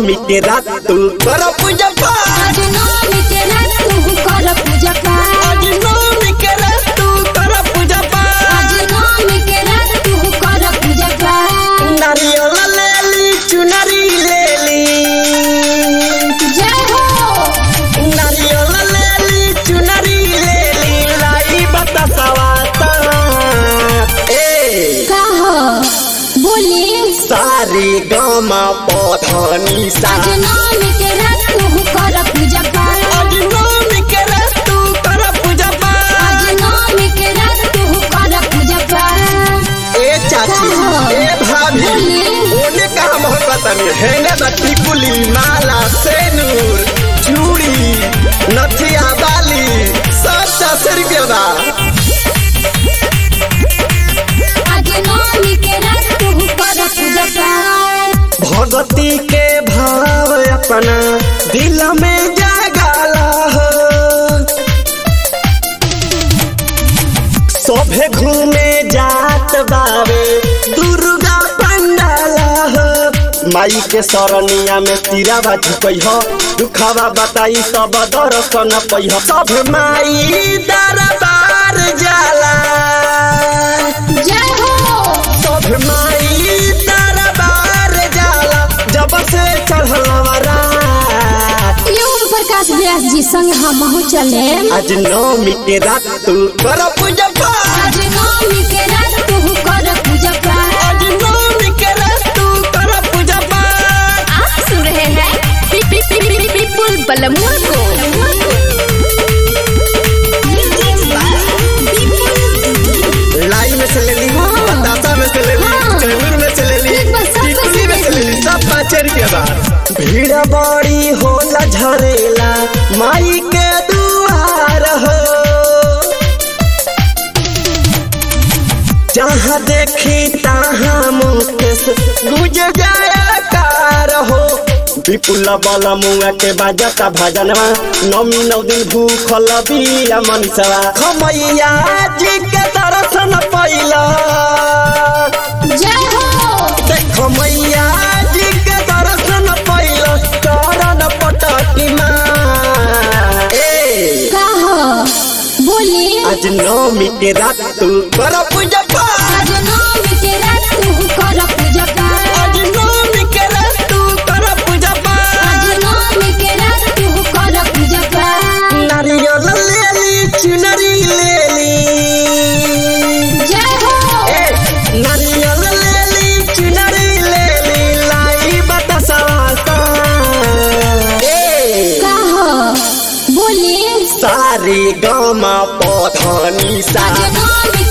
नवमी के रात तू कर पूजा पाठ आज नवमी के रात तू कर पूजा पाठ आज नवमी के रात तू कर पूजा पाठ आज नवमी के रात तू कर पूजा पाठ नारियल ले ली चुनरी ले ली जय हो नारियल ले ली चुनरी ले ली लाई बतासवा ए का हो बोली सारे गामा पौधनी सा आज नवमी के रात तू कर पूजा पाठ आज नवमी के रात तू कर पूजा पाठ आज नवमी के रात तू कर पूजा पाठ ए चाची ए भाभी ओने का मोहब्बत में है ना बच्ची कुली माला सेनूर चूड़ी नथिया बाली सब दस रुपये बा आज नवमी के रात तू कर पूजा पाठ भगती के भाव अपना दिल में जगाला हो सभे घूमे जात बावे दुर्गा पंडाला हो माई के सरनिया में तीरा बाजी कही हो दुखावा बताई सब दर्शन पही हो सब माई दरबार जाला जय हो सब माई दरबार जाला जब से चढ़लवरा योग प्रकाश व्यास जी संग हम चले आज नवमी के रात तू कर पूजा पाठ आज नवमी के रात तू कर पूजा पाठ आज नवमी के रात तू कर पूजा पाठ आप सुन रहे हैं पि- पि- पि- पि- पिपुल बलमुआ को लाई में से ले ली बतासा में से ले ली हाँ। चैनूर में से ले ली ठीक बा, सब टिकुली में से ले ली सब पाँच रुपया बा भीड़ बड़ी होला झरेला माई के दुआर हो जहाँ देखी तहाँ मुकेश गुज जाया कार हो विपुल बल मुआ के बाजता भजनवा नमी नौ दिन भूखल बिया मनीषवा खमैया जी के दर्शन पैला जय हो देख मैया जी के दर्शन पैला चरण पटकी माँ ए का हो बोली आज नवमी के रात तू कर पूजा पाठ आज नवमी के रात तू कर पूजा पाठ आज नवमी के रात तू कर पूजा पाठ आज नवमी के रात तू कर पूजा पाठ नारियल ले ली चुनरी ले ली जय हो ए नारियल ले ली चुनरी ले ली लाई बतासा ए का हो बोली सारे गामा पौधनी सा आज नवमी